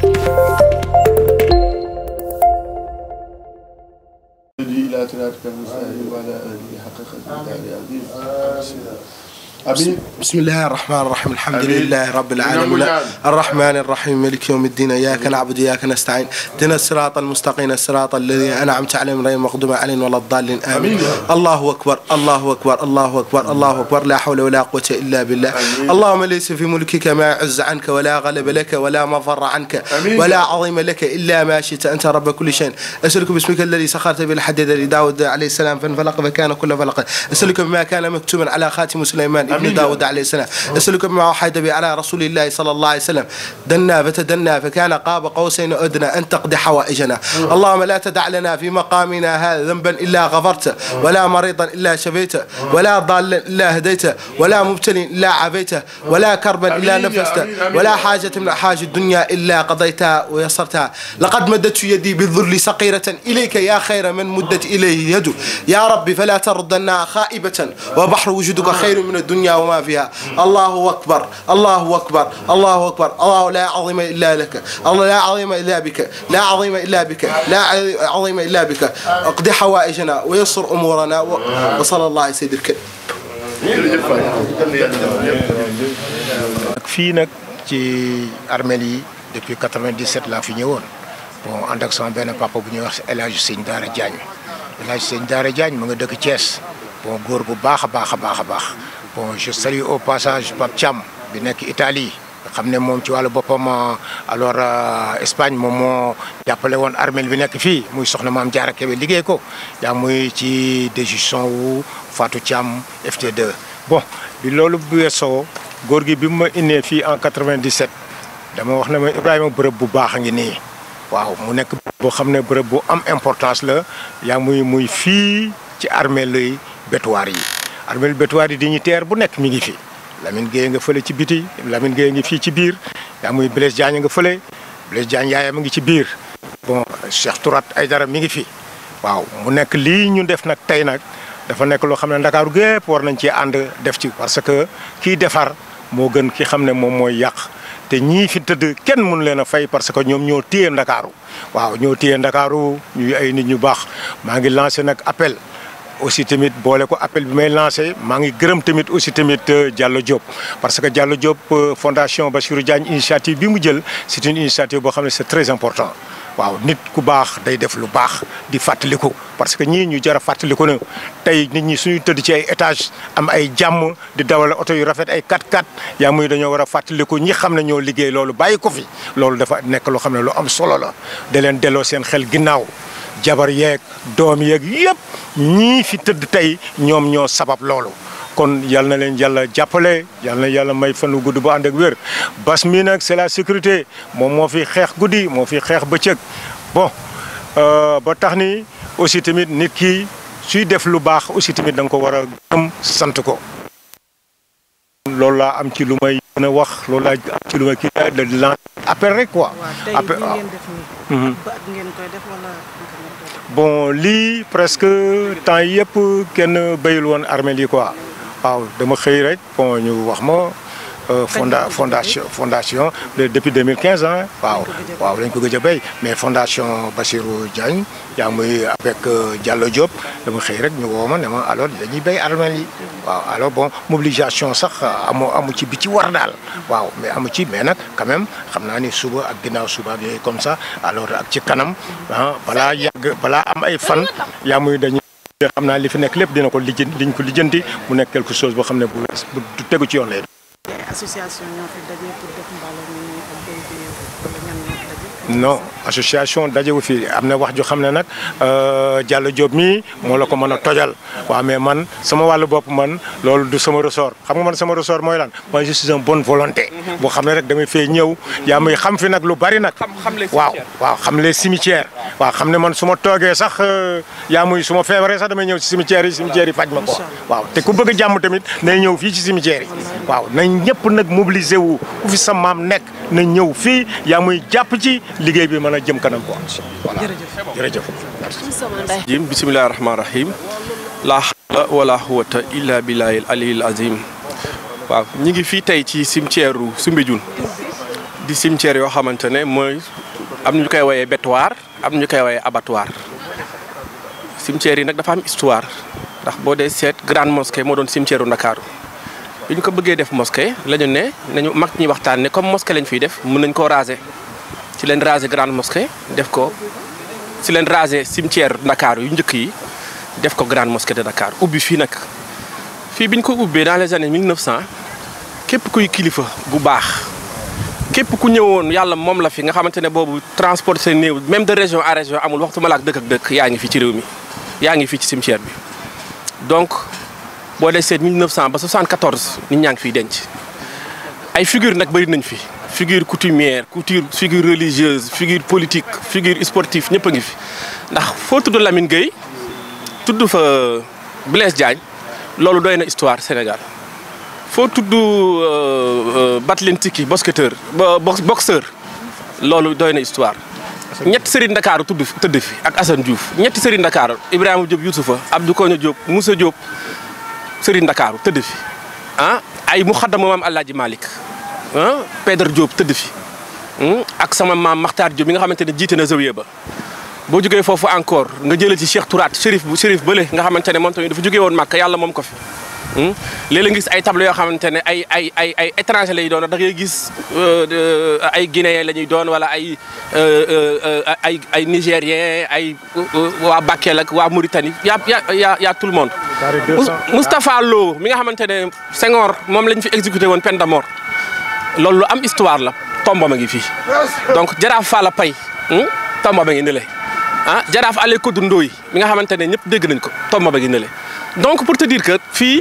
إلى صراطك المستقيم وعلى آله حق قدره العظيم أمين بسم الله الرحمن الرحيم الحمد آمين. لله رب العالمين نعم. الرحمن الرحيم مالك يوم الدين اياك نعبد واياك نستعين اهدنا الصراط المستقيم الصراط الذي انعمت عليهم غير المغضوب عليهم ولا الضالين امين آمين. الله اكبر الله اكبر الله اكبر الله اكبر لا حول ولا قوه الا بالله آمين. اللهم ليس في ملكك ما يعز عنك ولا غلب لك ولا مفر عنك آمين. ولا عظيم لك الا ما شئت انت رب كل شيء اسالك باسمك الذي سخرت به الحديد لداود عليه السلام فانفلق فكان كل فلق اسالك بما كان مكتوبا على خاتم سليمان ابن آمين. داود عليه السلام اسالك بما اوحيت به على رسول الله صلى الله عليه وسلم دنا فتدنى فكان قاب قوسين ادنى ان تقضي حوائجنا اللهم لا تدع لنا في مقامنا هذا ذنبا الا غفرته ولا مريضا الا شفيته ولا ضالا الا هديته ولا مبتلي الا عافيته ولا كربا الا آمين يا نفسته آمين، آمين. ولا حاجة من حاج الدنيا إلا قضيتها ويسرتها لقد مددت يدي بالذل صقيرة إليك يا خير من مدت إليه يده يا ربي فلا تردنا خائبة وبحر وجودك خير من الدنيا وما فيها الله أكبر الله أكبر الله أكبر الله لا عظيم إلا لك الله لا عظيم إلا بك لا عظيم إلا بك لا عظيم إلا بك اقضي حوائجنا ويسر أمورنا و- وصلى الله على سيد الكريم jërëjëf Faye yal na yàlla fii nag ci armeel yi depuis 97 laa fi ñëwoon bon ànd ak sama benn papa bu ñuy wax El Hadj Sëñ Daara Diagne El Hadj Sëñ Daara Diagne mu nga dëkk Thiès bon góor bu baax a baax a baax a baax bon je salue au passage Pape Thiam bi nekk Italie nga xam ne moom ci wàllu boppam alors euh, Espagne moom moo jàppale woon armeel bi nekk fii muy soxna maam Diarra Kébé liggéey ko yaa muy ci décision wu Fatou Thiam FT2 bon bi loolu bu weesoo góor gi bi mu ma indee fii en 97 dama wax ne ma Ibrahima bërëb bu baax a ngi nii waaw mu nekk bërëb boo xam ne bërëb bu am importance la yaa muy muy fii ci armée lay bétuwaar yi armée bétuwaar yi dignitaire bu nekk mi ngi fi Lamine Gueye nga fële ci biti Lamine Gueye ngi fii ci biir yaa muy Blaise Diagne nga fële Blaise Diagne yaayam a ngi ci biir bon Cheikh Tourat Aydara mi ngi fi waaw mu nekk lii ñu def nag tey nag dafa nekk loo xam ne ndakaaru gépp war nañ ci ànd def ci parce que kii defar moo gën ki xam ne moom mooy yàq te ñii fi tëdd kenn mënu leen a fay parce que ñoom ñoo téye ndakaaru waaw ñoo téye ndakaaru ñuy ay nit ñu baax maa ngi lancé nag appel aussi tamit boole ko appel bi may lancé maa ngi gërëm tamit aussi tamit euh, Diallo Diop parce que Diallo Diop euh, fondation Bassirou Diagne initiative bi mu jël c'est une initiative boo xam ne c'est très important waaw nit ku baax day def lu baax di fàttaliku parce que ñii ñu jar a fàttaliku na tey nit ñi suñu tëdd ci ay étage am ay jàmm di dawal oto yu rafet ay 4x4 yaa muy dañoo war a fàttaliku ñi xam ne ñoo liggéey loolu bàyyi ko fi loolu dafa nekk loo xam ne lu am solo la da leen delloo seen xel ginnaaw jabar yeeg doom yeeg yëpp ñii fi tëdd tey ñoom ñoo sabab loolu kon yal na leen yàlla jàppale yal na yàlla may fan wu gudd bu ànd ak wér bas mi nag c'est la sécurité moom moo fi xeex guddi moo fi xeex bëccëg bon euh, ba tax ni aussi tamit nit ki suy def lu baax aussi tamit da nga ko war a gëm sant ko. loolu laa am ci lu may mën a wax loolu laa am ci lu may kii de lan appel rek quoi. waaw tey appel li waaw. ngeen def nii. ba at ngeen koy def wala naka ngeen koy def. bon lii presque temps yëpp kenn béyul woon armée yi quoi waaw dama xëy rek bon ñu wax ma euh, fonda fondation fondation de- depuis 2015 ah waaw waaw lañ ko gëj a béy mais fondation Bassirou Diagne yaa muy avec euh, Diallo Diop dama xëy rek ñu woo ma ne ma alors dañuy béy armée yi waaw alors bon mobilisation sax amu amu ci bi ci war daal waaw mais amu ci mais nag quand même xam naa ni suba ak ginnaaw suba ak yooyu comme ça alors ak ci kanam ah balaa yàgg balaa am ay fan yaa muy dañuy xam naa li fi nekk lépp dina ko lijjanti liñ ko lijjanti mu nekk quelque chose boo xam ne bu bu du tegu ci yoon lay ay association ñoo fi daje pour def mbaloo mi nii ak béy bi wala ñan ñoo fi daje. non association dajewu fi am na wax ju xam ne nag euh, Diallo Diop mii moo la ko mën a tojal waaw mais man sama wàllu bopp man loolu du sama ressort xam nga man sama ressort mooy lan mooy je suis un bonne volonté boo xam ne rek damay fee ñëw yaa muy xam fi nag lu bari nag waaw waaw xam les cimetières waaw xam ne man su ma toogee sax euh, yaa muy su ma feebaree sax damay ñëw ci cimetières yi cimetières yi faj ma ko waaw te ku bëgg a jàmm tamit nay ñëw fii ci cimetières yi waaw nañ ñëpp nag mobiliser wu ku fi sa maam nekk na ñëw fii yaa muy jàpp ci liggéey bi mën a jëm kanam quoi voilà jërëjëf jim bisimillahi rahmaani rahim laa xawla wala quwwata illa billahi al aliyil azim waaw ñi ngi fii tey ci cimetière u Soumbédioune di cimetière yoo xamante ne mooy am ñu koy woyee bétoir am ñu koy woyee abattoir cimetière yi nag dafa am histoire ndax boo dee seet grande mosquée moo doon cimetière u Ndakaaru bi ñu ko bëggee def mosquée la ñu ne nañu mag ñi waxtaan ne comme mosquée lañ fiy def mën nañ koo raser ci leen raser grande mosquée def ko ci leen raser cimetière Ndakaaru yu njëkk yi def ko grande mosquée de Dakar ubbi fii nag fii bi ñu ko ubbee dans les années 1900 képp kuy kilifa gu baax képp ku ñëwoon yàlla moom la fi nga xamante ne boobu transport seen néew même de région à région amul waxtu ma la ak dëkk ak dëkk yaa ngi fi ci réew mi yaa ngi fii ci cimetière bi donc boo dee seet 1900 ba 74 nit ñaa ngi fiy denc ay figure nag bëri nañ fi figure coutumière couture figure religieuse figure politique figure sportive ñëpp a ngi fi ndax foo tudd Lamine Gueye tudd fa Blaise Diagne loolu doy na histoire Sénégal foo tudd Battling Tiki basketteur boxeur loolu doy na histoire ñetti Serigne Ndakaaru tudd tëdd fi ak Assane Diouf ñetti Serigne Ndakaaru Ibrahima Diop Youssoufa Abdou Koño Diop Moussa Diop Serigne Ndakaaru tëdd fi ah ay mu xaddama maam Alaaji Malick ah Pedre Diop tëdd fi ak sama maam Makhtar Diop mi nga xamante ne jiite na zawiya ba boo jógee foofu encore nga jëlee ci Cheikh Touraat Chérif bu Chérif Bële nga xamante ne moom tamit dafa jógee woon Màkka yàlla moom ko fi léeg-léeg nga gis ay tableau yoo xamante ne ay ay ay ay étranger lay doon da ngay gis ay guinéen la ñuy doon wala ay ay ay nigérien ay waa Bakel ak waa Mauritanie y' a y' a y' a tout le monde. Moustapha Lo mi nga xamante ne Senghor moom lañ fi exécuté woon peine de mort loolu lu am histoire la tomba ma ngi fii donc Jaraaf Fala Pay tomba ma ngi nële ah Jaraaf Ale Kodou Ndoye mi nga xamante ne ñëpp dégg nañ ko tomba ma ngi nële donc pour te dire que fii.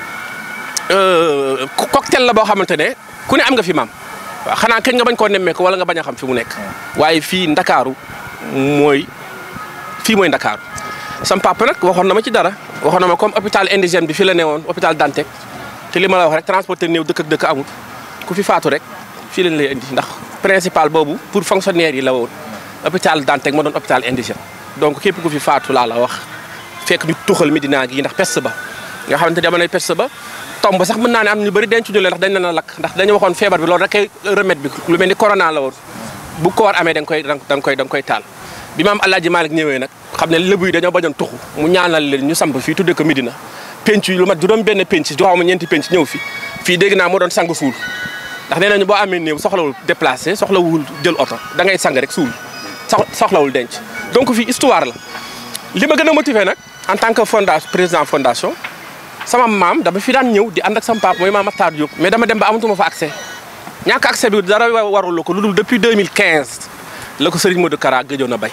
cocktail la boo xamante ne ku ne am nga fi maam waaw xanaa kañ nga bañ koo nemmeeku wala nga bañ a xam fi mu nekk waaye fii ndakaaru mooy fii mooy ndakaaru sam papa nag waxoon na ma ci dara waxoon na ma comme hôpital indigène bi fi la newoon hôpital Dantec te li ma la wax rek transporteur néew dëkk ak dëkk amul ku fi faatu rek fii lañ lay indi ndax principal boobu pour fonctionnaire yi la woon hôpital Dantec moo doon hôpital indigène donc képp ku fi faatu laa la wax fekk ñu tuxal Medina gi ndax peste ba nga xamante jamonoy peste ba tomb sax mën naa ne am ñu bëri denc ñu leen ndax dañ leen a lakk ndax dañu waxoon feebar bi loolu rek kay remède bi lu mel ni corona la woon bu koor amee da nga koy da nga koy da nga koy taal bi maam Alaaji Malick ñëwee nag xam ne lébu yi dañoo bañoon tuxu mu ñaanal leen ñu samp fii tuddee ko Medina penc yi lu mat juróom benn penc joxaw ma ñeenti penc ñëw fi fii dégg naa moo doon sang suul ndax nee nañu boo amee néew soxlawul déplacé soxlawul jël oto da ngay sang rek suul soxlawul denc donc fii histoire la li ma gën a motivé nag en tant que fondation président fondation sama maam dama fi daan ñëw di ànd ak sama papa mooy maam Matar Diop mais dama dem ba amatuma fa accès ñàkk accès bi dara warul ko lu dul depuis 2015 la ko Serigne Modou Kara gëjoon a bay.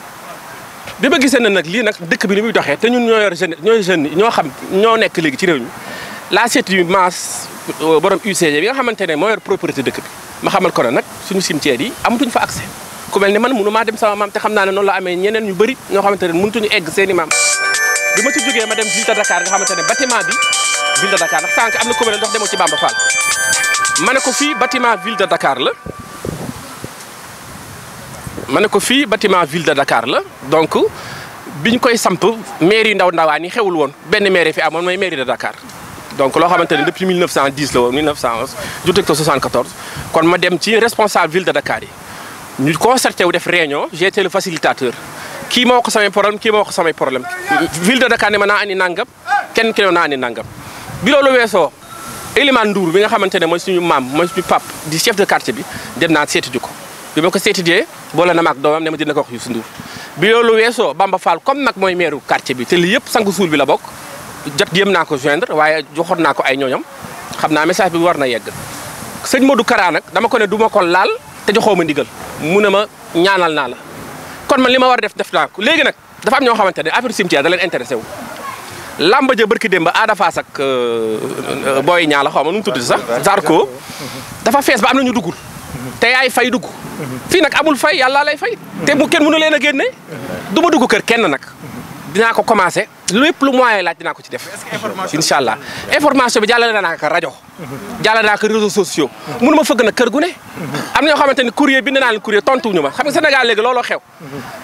bi ma gisee ne nag lii nag dëkk bi ni muy doxee te ñun ñoo yor jeune ñooy jeunes ñoo xam ñoo nekk léegi ci réew mi la seeti maas borom UCG bi nga xamante ne moo yor propriété dëkk bi ma xamal ko ne nag suñu cimetière yi amatuñ fa accès ku mel ne man mënu maa dem sama maam te xam naa ne noonu la amee ñeneen ñu bëri ñoo xamante ne mënutuñu egg seen i maam bi ma ci jógee ma dem ville de Dakar nga xamante ne bâtiment bi ville de Dakar ndax sànq am na commune ndox demoo ci Bamba Fall ma ne ko fii bâtiment ville de Dakar la ma ne ko fii bâtiment ville de Dakar la donc biñ koy samp mairie ndaw ndawaan yi xewul woon benn mairie fi amoon mooy mairie de Dakar donc loo xamante ne depuis 1910 la woon 1911 juteg ko 74 kon ma dem ci responsable ville de Dakar yi ñu concerté wu def réunion j'ai été le facilitateur kii moo ko samay problème kii moo ko samay problème ville de Dakar ne ma naa andi nangam kenn ki ne naa andi nangam bi loolu weesoo Elimane Ndour bi nga xamante ne mooy suñu maam mooy suñu pap di chef de quartier bi dem naa seeti ji ko bi ma ko seeti jee boole na ma ak doomam ne ma dina ko wax Youssou Ndour bi loolu weesoo Bamba Fall comme nag mooy maire quartier bi te lii yëpp sang suul bi la bokk jot yëm naa ko joindre waaye joxoon naa ko ay ñooñam xam naa message bi war na yegg sëñ Modou Kara nag dama ko ne du ma ko laal te joxoo ma ndigal mu ne ma ñaanal naa la kon man li ma war a def def naa ko léegi nag dafa am ñoo xamante ne affaire cimetière da leen intéressé wu lamba ja barki démb Ada Fass ak booy ñaa la xaw ma nu mu tudd sax Zarko dafa fees ba am na ñu duggul te yaay fay dugg fii nag amul fay yàlla lay fay te mu kenn mënu leen a génne du ma dugg kër kenn nag dinaa ko commencé lépp lu moyen laaj dinaa ko ci def incha allah information bi jàllale naa ko rajo jàllale naa ko réseaux sociaux mënu ma fëgg nag kër gu ne am na ñoo xamante ni courrier bind naa leen courrier tontuwuñu ma xam nga Sénégal léegi looloo xew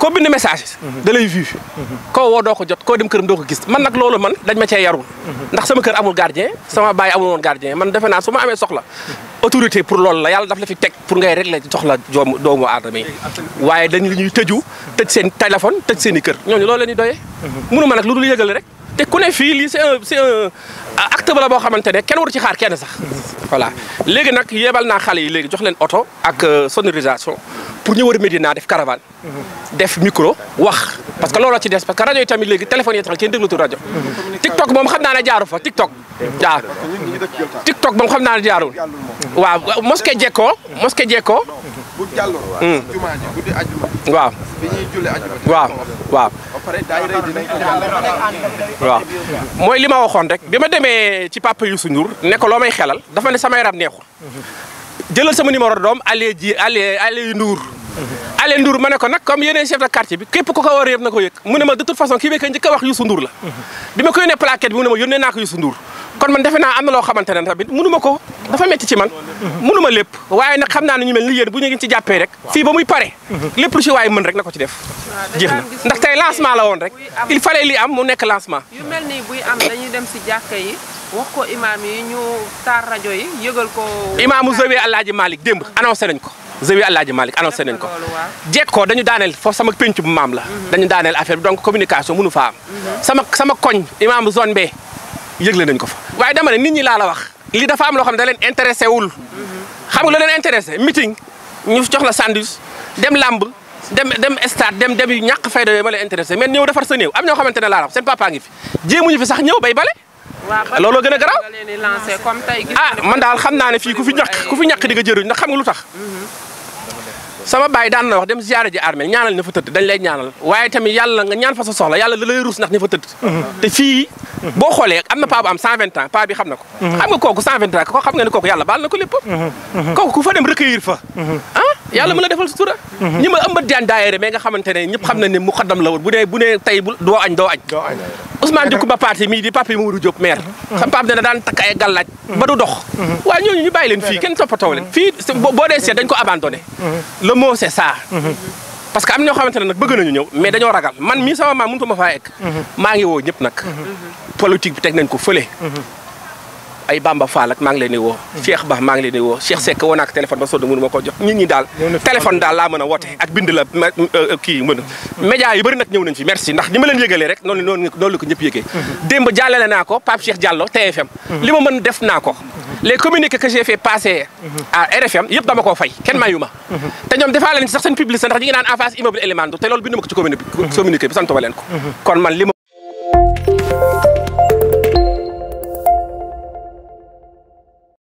koo bind message da lay vu koo woo doo ko jot koo dem këram doo ko gis man nag loolu man dañ ma cee yarul ndax sama kër amul gardien sama baay amul woon gardien man defe naa su ma amee soxla autorité pour loolu la yàlla daf la fi teg pour ngay régler soxla doomu doomu aadama yi waaye dañ li ñuy tëju tëj seen téléphone tëj seen i kër ñooñu loolu la ñuy doyee mënu ma nag lu dul yëgale rek te ku ne fii lii c'est un c'est un acte la boo xamante ne kenn waru ci xaar kenn sax voilà léegi nag yebal naa xale yi léegi jox leen oto ak sonorisation pour ñu war a Médina def caravane def micro wax parce que looloo ci des parce que rajo yi tamit léegi téléphone yi taxal kenn déglutul rajo TikTok moom xam naa ne jaaru fa TikTok waaw TikTok moom xam naa ne jaarul waaw mosquée Jekko mosquée Jekko bu jàlloon jumaa ji guddi ajjuma waaw bi ñuy julli ajjuma waaw waaw ba pare daayira yi dinañ ko jàll waaw mooy li ma waxoon rek bi ma demee ci papa Youssou Ndour ne ko loo may xelal dafa ne sama yaram neexul jëlal sama numéro doom Allé ji Allé Allé Ndour Allé Ndour ma ne ko nag comme yeneen chef de quartier bi képp ku ko war a yëpp na ko yëg mu ne ma de toute façon kii beeka njëkk a wax Youssou Ndour la bi ma ko yónnee plaquette bi mu ne ma yónnee naa ko Youssou Ndour kon man defe naa am na loo xamante ne tamit mënu ma ko dafa metti ci man mënu ma lépp waaye nag xam naa ne ñu mel ni yéen bu ñu ngi ci jàppee rek fii ba muy pare lépp lu ci waaye mën rek na ko ci def jeex na ndax tey lancement la woon rek il fallait li am mu nekk lancement yu mel nii buy am dañuy dem si jàkka yi wax ko imaam yi ñu taar rajo yi yëgal ko. imaamu Zawiya Alaaji Malick démb annoncé nañ ko Zawiya Alaaji Malick annoncé nañ ko loolu waaw. jekkoo dañu daaneel foofu sama pénc bu maam la dañu daaneel affaire bi donc communication mënu fa am sama sama koñ imaamu zone B yëgle nañ ko fa waaye dama ne nit ñi laa la wax li dafa am loo xam ne da leen intéressé wul xam nga lu leen intéressé meeting ñu jox la sandwich dem lamb dem dem stade dem dem yu ñàkk fayda yooyu ma leen intéressé mais ñëw defar sa néew am ñoo xamante ne laa la wax seen papa ngi fi jéemuñu fi sax ñëw bay bale waaw ba looloo gën a garaaw. nga leen di lancé comme tey gis ah nga ne man daal xam naa ne fii ku fi ñàkk ku fi ñàkk di nga jëriñ ndax xam nga lu tax sama baay daan na wax dem ziyaara ji armée ñaanal ña fa tëdd dañ lay ñaanal waaye tamit yàlla nga ñaan fa sa soxla yàlla da lay ruus ndax ña fa tëdd te fii boo xoolee am na paa bu am 120 ans paa bi xam na ko xam nga kooku 120 ans ko xam nga ne kooku yàlla baal na ko lépp kooku ku fa dem recueillir fa ah yàlla mën la defal sutura ñi ma ëmbat daan daayere mais nga xamante ne ñëpp xam na ne mu xaddam la woon bu dee bu ne tey bu doo añ doo añ Ousmane Diouf ba parti mii di papa yi Mamadou Diop maire xam papa dana daan takk ay gàllaaj ba du dox waaye ñooñu ñu bàyyi leen fii kenn toppatoo leen fii boo boo dee seet dañ ko abandonné le mot c'est ça parce que am ñoo xamante ne nag bëgg nañu ñëw mais dañoo ragal man mii sama maam mënut ma faa egg maa ngi woo ñëpp nag politique bi teg nañ ko fële ay Bamba Fall ak maa ngi leen di woo Cheikh Ba maa ngi leen di woo Cheikh Seck woo naa ko téléphone ba sonn mënu ma ko jox nit ñi daal téléphone daal laa mën a woote ak bind la ma- euh, kii mën a média yu bëri nag ñëw nañ fi merci ndax ni ma leen yëgalee rek noonu noonu noonu la ko ñëpp yëgee démb jàllale naa ko Pape Cheikh Diallo TFM li ma mën def naa ko les communiqués que j'ai fait passer à RFM yëpp dama koo fay kenn mayu ma te ñoom defaa leen ci sax seen publicité ndax ñi ngi naan en face immeuble élément te loolu bindu ma ko ci communiqué communiqué bi sant ma leen ko kon man li ma